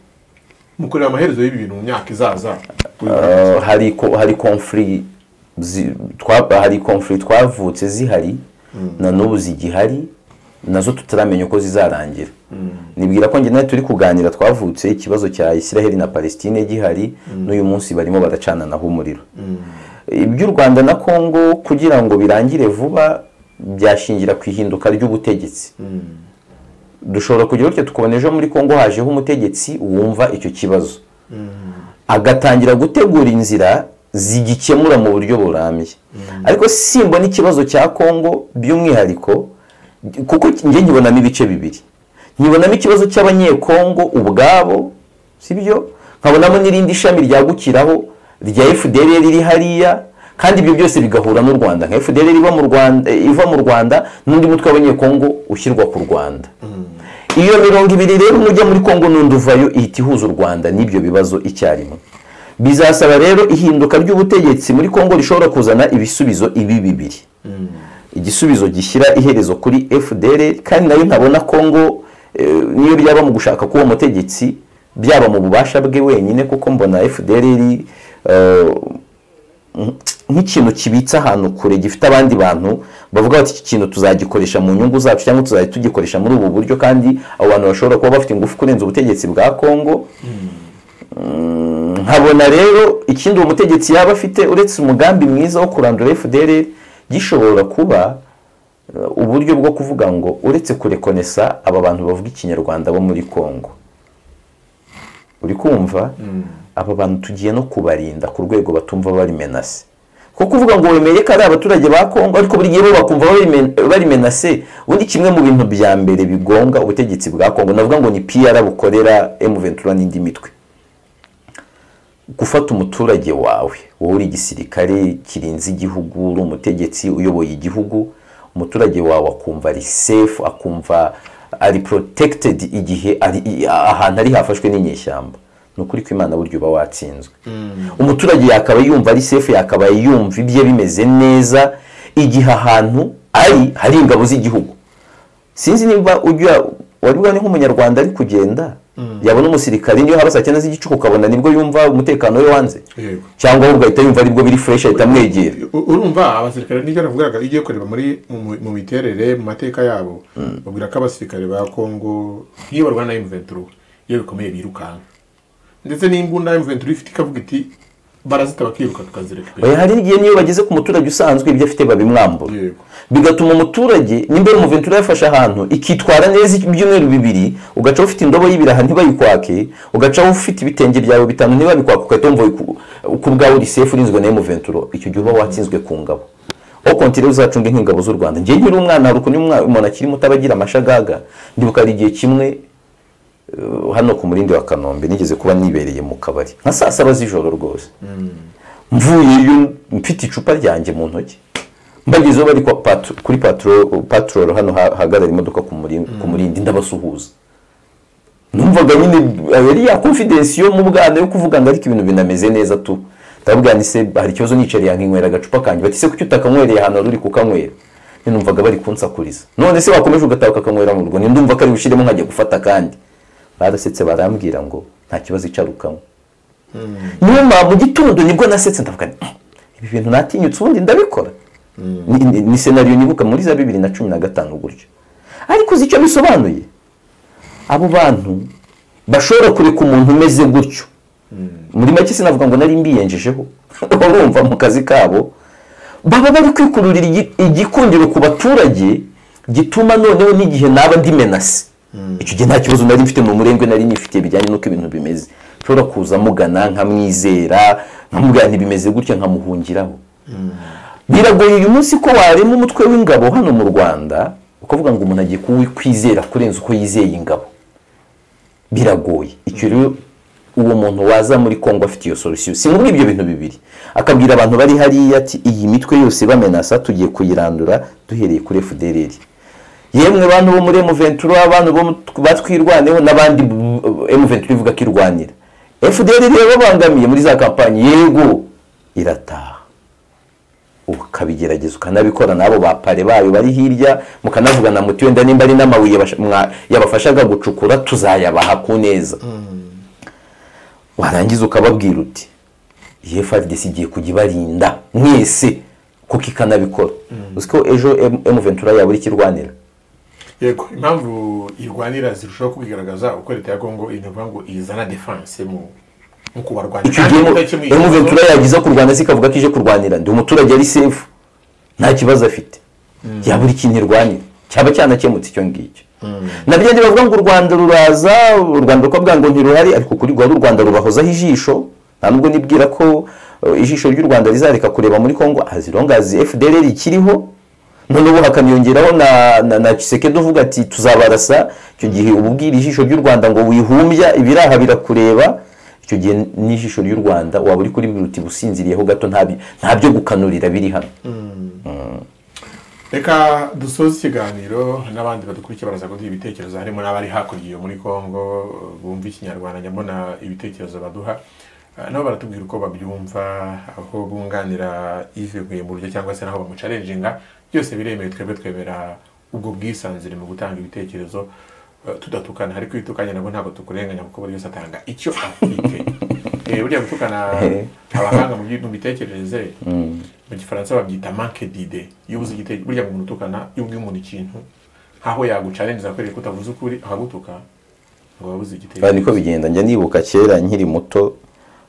mukorera amaherezo y'ibi bintu mu myaka izaza Uh, hari ko- hari konfuri zi- twa- hari konfuri twavutse zihari na n'ubu zigihari nazo tutaramenya uko zizarangira nibwira ko njye nawe turi kuganira twavutse ikibazo cya isiraheli na palestine gihari n'uyu munsi barimo baracananaho umuriro iby'u rwanda na kongo kugira ngo birangire vuba byashingira ku ihinduka ry'ubutegetsi dushobora kugira gutya tukabona ejo muri kongo hajeho umutegetsi wumva icyo kibazo agatangira gutegura inzira zigikemura mu buryo burambye ariko simbona ikibazo cya kongo by'umwihariko kuko njye nkibonamo ibice bibiri nkibonamo ikibazo cy'abanyekongo ubwabo sibyo nkabonamo n'irindi shami ryagukiraho rya fdr riri hariya kandi ibyo byose bigahura n'u rwanda nka fdr iba mu rwanda iva mu rwanda n'undi mutwe w'abanyekongo ushyirwa ku rwanda iyo mirongo ibiri rero umwe ujya muri kongo n'undi uvayo ihita ihuza u rwanda n'ibyo bibazo icyarimwe bizasaba rero ihinduka ry'ubutegetsi muri kongo rishobora kuzana ibisubizo ibi bibiri igisubizo gishyira iherezo kuri fdr kandi nayo ntabona kongo eh, niyo byaba mu gushaka k'uwo mutegetsi byaba mu bubasha bwe wenyine kuko mbona fdr nk'ikintu kibitse ahantu kure gifite abandi bantu bavuga bati iki kintu tuzagikoresha mu nyungu zacu cyangwa tuzajya tugikoresha muri ubu buryo kandi abo bantu bashobora kuba bafite ingufu kurenza ubutegetsi bwa kongo Mm, nkabona rero ikindi uwo mutegetsi yaba afite uretse umugambi mwiza wo kurandura fdr gishobora kuba eh, uburyo bwo kuvuga ngo uretse kurekonesa aba bantu bavuga ikinyarwanda bo muri kongo uri kumva aba bantu tugiye no kubarinda ku rwego batumva bari menase kuko kuvuga ngo wemeye ko ari abaturage ba kongo ariko buri gihe bo bakumva bari men- bari menase ubundi kimwe mu bintu bya mbere bigonga ubutegetsi bwa kongo navuga ngo ni pr bukorera m23 n'indi mitwe gufata umuturage wawe wowe uri igisirikare kirinze igihugu uri umutegetsi uyoboye igihugu umuturage wawe akumva ari safe akumva ari protected igihe ari- ahantu ari hafashwe n'inyeshyamba ni ukuri ko imana burya uba watsinzwe umuturage yakaba yumva ari safe yakaba yumva ibye bimeze neza igihe ahantu ari hari ingabo z'igihugu sinzi niba ujya wari bubone nk'umunyarwanda ari kugenda yabona umusirikare niyo haba saa cyenda z'igicuku ukabona nibwo yumva umutekano we wanze Yego. cyangwa ahubwo ahita yumva aribwo biri fureshi ahita amwegera U- urumva abasirikare n'ibyo navugaga iyo ugiye kureba muri mu mu- mu miterere mu mateka yabo babwira ko abasirikare ba kongo nk'iyo barwana na M23 iyo bikomeye birukanka ndetse n'imbunda M23 ifite ikavuga iti barazita bakiruka tukazireka Oya, hari igihe niyo bageze ku muturage usanzwe ibyo afite babimwambura Yego. bigatuma umuturage nimba iyo umuventura yafashe ahantu ikitwara neza ibyumweru bibiri ugacaho ufite indobo y'ibiraha ntibayikwake ugacaho ufite ibitenge byawe bitanu ntibabikwake ugahita wumva ku- ku bwawe uri sefu urinzwe na emuventura icyo gihe uba watsinzwe ku ngabo aho kontire uzacunga nk'ingabo z'u rwanda njye nkiri umwana hari ukuntu umwana- umuntu akiri muto aba agira amashagaga ndibuka hari igihe kimwe hano ku murindi wa kanombe nigeze kuba nibereye mu kabari nka saa saba z'ijoro rwose mvuyeyo mfite icupa ryanjye mu ntoki mbagezeho bari kwa patro- kuri patro- patrol hano ha- hahagarara imodoka ku muri- ku murindi ndabasuhuza numvaga nyine eh, yari ya confidence yo mu bwana yo kuvuga ngo ariko ibintu binameze neza tu ndababwira nti se hari ikibazo nicariye yankinywera agacupa kanjye bati se kuki utakankwereye ahantu wari uri kukanywera nyine numvaga bari kunsakuriza none se wakomeje ugataha ukakanywera mu rugo ni ndumva ko ari bushyiremo nkajya gufata akandi barasetse barambwira ngo nta kibazo icarukanywe nyuma mu gitondo nibwo nasetse ndavuga nti, "Mm, ibi bintu natinyutse ubundi ndabikora Ni- ni- ni senariyo nibuka muri za bibiri na cumi na gatanu gutyo ariko uzi icyo bisobanuye abo bantu bashobora kureka umuntu umeze gutyo muri make sinavuga ngo nari mbiyenjejeho urumva mu kazi kabo baba bari kwikururira igi- igikundiro ku baturage gituma noneho n'igihe naba ndi menasi icyo gihe nta kibazo nari mfite ni umurengwe nari nifitiye bijyanye n'uko ibintu bimeze nshobora kuza mugana nkamwizera nkamubwira ntibimeze gutya nkamuhungiraho biragoye uyu munsi ko warema umutwe w'ingabo hano mu rwanda ukavuga ngo umuntu agiye kuwukwizera kurenza uko yizeye ingabo biragoye icyo rero uwo muntu waza muri kongo afite iyo solusiyo si muri ibyo bintu bibiri akabwira abantu bari hariya ati iyi mitwe yose bamenasa tugiye kuyirandura duhereye kuri efudereri yemwe bantu bo muri emuventura abantu bo mu- batwirwaneho n'abandi emuventura ivuga ko irwanira efudereri yababangamiye muri za kampanyi yego irataha ukabigerageza ukanabikora n'abo bapare bayo bari hirya mukanavugana muti wenda nimba ari n'amabuye basha- mwa- yabafashaga gucukura tuzayabaha ku neza warangiza ukababwira uti iyi FRDC igiye kujya ibarinda mwese kuko ikanabikora uzi ko ejo emuventura yabura ikirwanira yego impamvu irwanira zirushaho kubigaragaza uko leta ya kongo iyo niyo ngo izana defanse mu mu kubarwanya icyo Kandi gihe idakemuye ikibazo- emuventura yagiza kurwana zikavuga ko ije kurwanira ndi umuturage ari sefu nta kibazo afite yabura ikintu irwanira cyaba cyanakemutse icyo ngicyo na byo bavuga ngo u rwanda ruraza u rwanda rukabwira ngo ntiruhari ariko kuri rwari u rwanda rubahozaho ijisho nta nubwo nibwira ko eh, ijisho ry'u rwanda rizareka kureba muri kongo azirongazi fdr ikiriho noneho hakaniyongeraho na na, na Tshisekedi uvuga ati tuzabarasa icyo gihe uba ubwira ijisho ry'u rwanda ngo wihumbya ibiraha birakureba icyo gihe n'ijisho ry'u rwanda waba uri kuri biruti businziriyeho gato ntabi- nta byo gukanurira biri hano reka dusoze ikiganiro n'abandi badukurikiye baraza kuduha ibitekerezo harimo n'abari hakurya iyo muri congo bumva ikinyarwanda nyabona ibitekerezo baduha Eh, nabo baratubwira uko babyumva aho bunganira ive buryo cyangwa se n'aho bamucarenjinga byose biremewe twebwe twemera ubwo bwisanzure mu gutanga ibitekerezo eh, tudatukana ariko iyo utukanye nabwo ntabwo tukurenganya kuko buri wese atanga icyo afite Eh, burya gutukana abahanga mu byi- mu mitekerereze mu gifaransa babyita manke dide iyo ubuze igitekerezo burya ngo umuntu utukana iyo ubwiye umuntu ikintu nk'aho yagucarenza akwereka ko utavuze ukuri akagutuka ngo wabuze Aha igitekerezo niko bigenda njya nibuka kera nkiri muto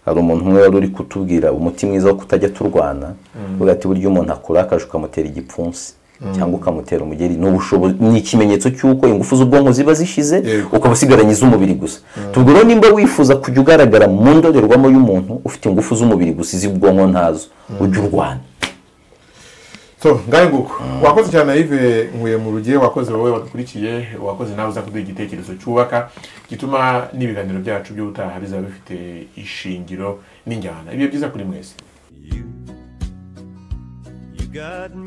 hari umuntu umwe wari uri kutubwira umuti mwiza wo kutajya turwana uvuga ati burya umuntu akurakaje ukamutera igipfunsi cyangwa ukamutera umugeri ni ubushobozi ni ikimenyetso cy'uko ingufu z'ubwonko ziba zishize Yego. ukaba usigaranye iz'umubiri gusa tubwo rero nimba wifuza kujya ugaragara mu ndorerwamo y'umuntu ufite ingufu z'umubiri gusa iz'ubwonko ntazo ujya urwana so ngahe nguko wakoze cyane yive nkuye mu rugiye wakoze wowe wadukurikiye wakoze nawe uza kuduha igitekerezo cyubaka gituma n'ibiganiro byacu by'ubutaha bizaba bifite ishingiro n'injyana ibihe byiza kuri mwese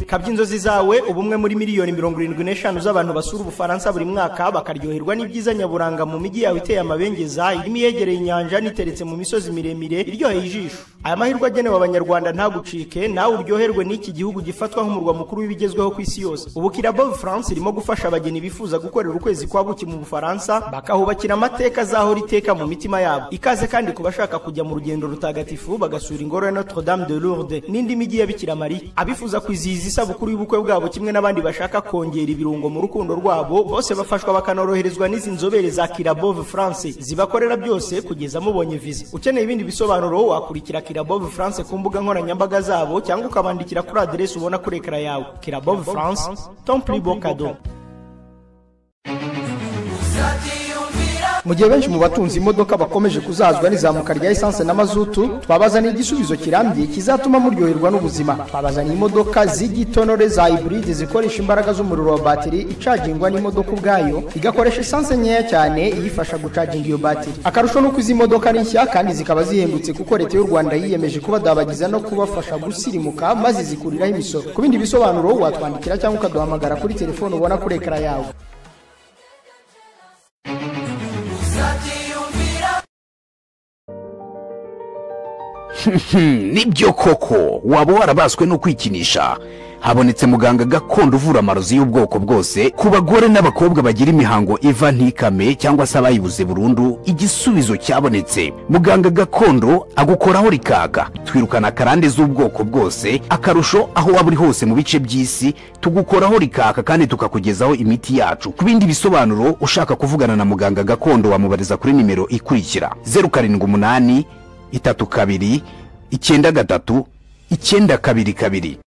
kabya inzozi zawe ubumwe muri miliyoni mirongo irindwi n'eshanu z'abantu basura ubufaransa buri mwaka bakaryoherwa n'ibyiza nyaburanga mu mijyi yawe iteye amabengeza irimo iyegereye inyanja n'iteretse mu misozi miremire iryoheye ijisho aya mahirwe agenewe abanyarwanda ntagucike nawe uryoherwe n'iki gihugu gifatwa nk'umurwa mukuru w'ibigezweho ku isi yose ubu kirabo france irimo gufasha abageni bifuza gukorera ukwezi kwa buki mu bufaransa bakahubakira amateka azahora iteka mu mitima yabo ikaze kandi ku bashaka kujya mu rugendo rutagatifu bagasura ingoro ya notre dame de lourdes n'indi mijyi ya bikira mariya abifuza kwizihiza isabukuru y'ubukwe bwabo kimwe n'abandi bashaka kongera ibirungo mu rukundo rwabo bose bafashwa bakanoroherezwa n'izi nzobere za kirabove france zibakorera byose kugeza mubonye viza ukeneye ibindi bisobanuro wakurikira kirabove france ku mbuga nkoranyambaga zabo cyangwa ukabandikira kuri aderesi ubona kuri ekara yawe kirabove france temple bocado mu gihe benshi mu batunze imodoka bakomeje kuzazwa n'izamuka rya esanse na mazutu twabazaniye igisubizo kirambye kizatuma muryoherwa n'ubuzima twabazaniye imodoka z'igitonore za hiburide zikoresha imbaraga z'umuriro wa batiri icagingwa n'imodoka ubwayo igakoresha esanse nkeya cyane iyifasha gucaginga iyo batiri akarusho ni uko izi modoka ni nshya kandi zikaba zihendutse kuko leta y'u rwanda yiyemeje kubadabagiza no kubafasha gusirimuka maze zikuriraho imisoro ku bindi bisobanuro watwandikira cyangwa ukaduhamagara kuri telefone ubona kuri ekara yawe nibyo koko waba warabaswe no kwikinisha habonetse muganga gakondo uvura amarozi y'ubwoko bwose ku bagore n'abakobwa bagira imihango iva ntikame cyangwa se abayibuze burundu igisubizo cyabonetse muganga gakondo agukoraho rikaka twirukana karande z'ubwoko bwose akarusho aho waba uri hose mu bice by'isi tugukoraho rikaka kandi tukakugezaho imiti yacu ku bindi bisobanuro ushaka kuvugana na muganga gakondo wamubariza kuri nimero ikurikira zeru karindwi umunani itatu kabiri icyenda gatatu icyenda kabiri kabiri